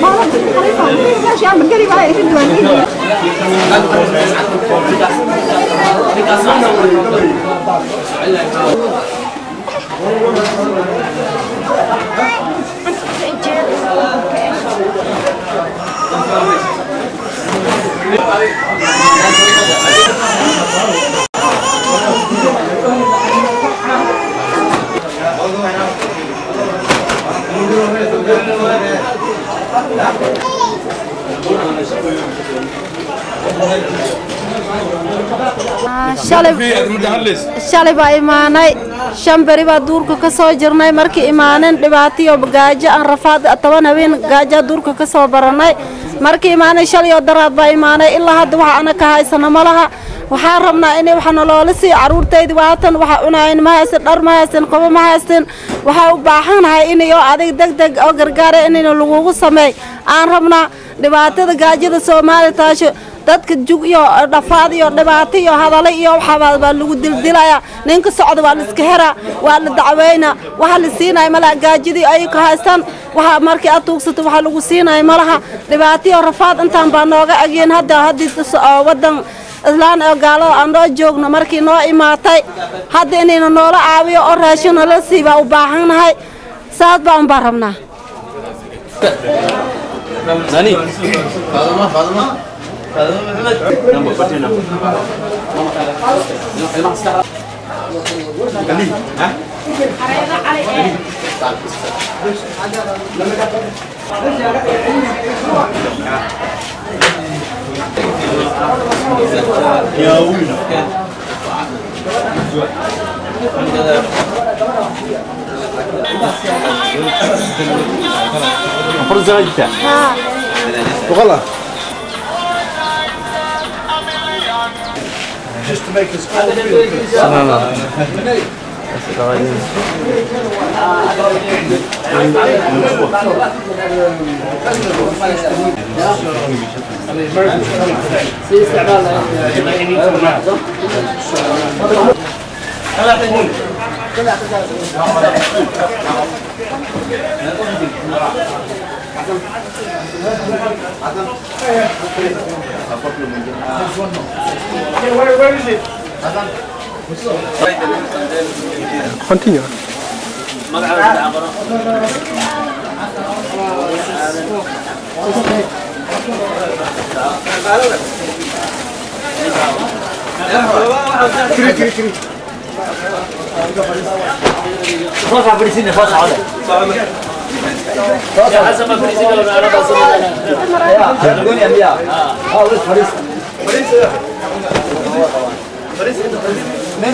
ماشي اعمل قري معايا يشد والدي shalay baa imaanay shan beri baa duurka ka soo jirnay markii imaaneen dhibaatiyo gaajo aan rafaad toban habeen gaajaa duurka ka soo baranay markii imaanay shalay oo daraad baa imaanay ilaa hadda waxa ana ka haysana ma laha waxaan rabnaa inay wax noloola sii caruurtaydi waatan waxa cunayn ma haysan dhar ma haysan qobo ma haysan waxaa u baahanahay inay oo adig deg deg oo gargaara inayna lagugu sameey aan rabnaa dhibaatada gaajada soomaali taasho dadka jug iyo dhafaad iyo dhibaato iyo hadale iyo waxaa baa lagu dildilaya ninka socda waa la iska heraa waa la dacweynaa waxa la siinaya malaha gaajadii ay ka haystaan waxa markii aad tuugsato waxa lagu siinaya malaha dhibaato iyo rafaad intaan baa nooga egeen hadda haddii wadan islaan oo gaalada aan noo joogno markii noo imaatay hadda inayna noola caawiyo oo raashin nala sii baa u baahannahay saas baan baa rabnaa ناني فاطمة فاطمة فاطمة محمد نمبر فتي نمبر يا وينا فرصة جدا وغلا Continue. فاصعة فريسيني فاصعة حسب ما فريسيني لو انا بس قول يا انبياء اه ولد فريس فريس من